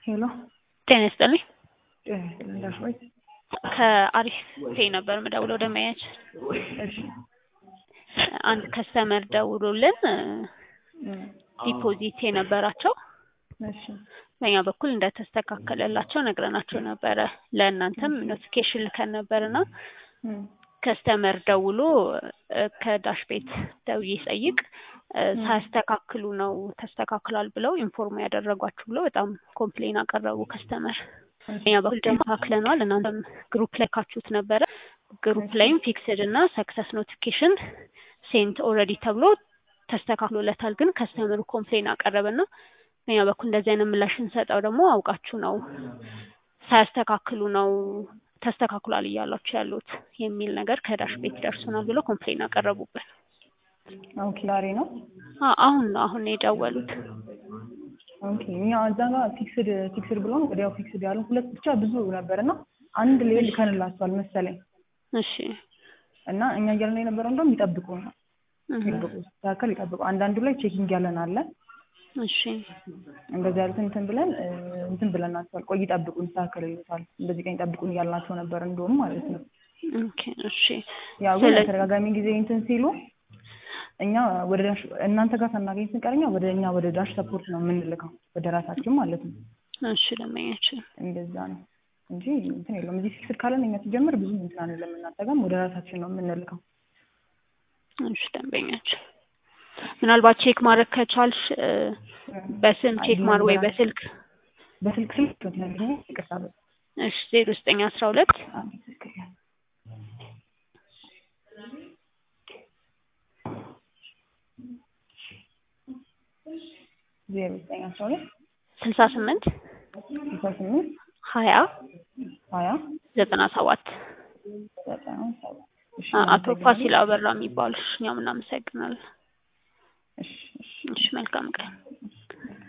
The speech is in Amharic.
ሄሎ ጤና ይስጥልኝ። ጤና ይስጥልኝ እንዳልሽኝ። ከአሪፍ ፔይ ነበር የምደውለው ደንበኛች እሺ አንድ ከስተመር ደውሎልን ዲፖዚት የነበራቸው እሺ በእኛ በኩል እንደተስተካከለላቸው ነግረናቸው ነበረ። ለእናንተም ኖቲፊኬሽን ልከን ነበርና እም፣ ከስተመር ደውሎ እ፣ ከዳሽ ቤት ደውዬ ስጠይቅ እ፣ ሳያስተካክሉ ነው ተስተካክሏል ብለው ኢንፎርም ያደረጓችሁ ብለው በጣም ኮምፕሌን አቀረቡ ከስተመር። በእኛ በኩል ደግሞ አክለነዋል። እናንተም ግሩፕ ላይ ካችሁት ነበረ። ግሩፕ ላይም ፊክስድ እና ሰክሰስ ኖቲፊኬሽን ሴንት ኦልሬዲ ተብሎ ተስተካክሎለታል። ግን ከስተመሩ ኮምፕሌን አቀረበና በእኛ በኩል እንደዚህ አይነት ምላሽ እንሰጠው ደግሞ አውቃችሁ ነው ሳያስተካክሉ ነው ተስተካክሏል እያሏችሁ ያሉት የሚል ነገር ከዳሽ ቤት ደርሶናል ብሎ ኮምፕሌን አቀረቡብን። ኦኬ ዛሬ ነው። አ- አሁን ነው አሁን ነው የደወሉት። ኦኬ እኛ እዛ ጋር ፊክስድ ፊክስድ ብሎ ነው ወዲያው ፊክስድ ያሉ ሁለት ብቻ ብዙ ነበር እና አንድ ሌል ልከንላቸዋል መሰለኝ እሺ እና እኛ እያልን የነበረው እንደውም ይጠብቁ ነው እህ፣ ይጠብቁ ሲስተካከል ይጠብቁ። አንዳንዱ ላይ ቼኪንግ ያለን አለ እሺ እንደዚህ ያሉት እንትን ብለን እ፣ እንትን ብለናቸዋል። ቆይ ይጠብቁን ይስተካከል ይሉታል። እንደዚህ ቀን ይጠብቁን እያልናቸው ነበር እንደውም ማለት ነው። ኦኬ እሺ ያው ግን ስለዚህ- ተደጋጋሚ ጊዜ እንትን ሲሉ እኛ ወደ ዳሽ እናንተ ጋር ሳናገኝ ስንቀርኛ ወደ እኛ ወደ ዳሽ ሰፖርት ነው የምንልከው ወደ ራሳችን ማለት ነው። እሺ ደንበኛችን እንደዛ ነው እንጂ እንትን የለውም። እዚህ ፊክስድ ካለን እኛ ሲጀምር ብዙ እንትን አንልም። እናንተ ጋርም ወደ ራሳችን ነው የምንልከው። እሺ ደንበኛችን ምናልባት ቼክ ማድረግ ከቻልሽ እ፣ በስም ቼክ ማር ወይ በስልክ በስልክ ስልክ ትነግሪኝ። ይቅርታ በ- እሺ ዜሮ ዘጠኝ አስራ ሁለት አንዴ ስልክ ያዝ። ዜሮ ዘጠኝ አስራ ሁለት ስልሳ ስምንት ስልሳ ስምንት ሀያ ሀያ ዘጠና ሰባት ዘጠና ሰባት እሺ አ- አቶ ፋሲል አበራ የሚባሉ እኛም እናመሰግናለን። እሺ እሺ እሺ መልካም ቀን።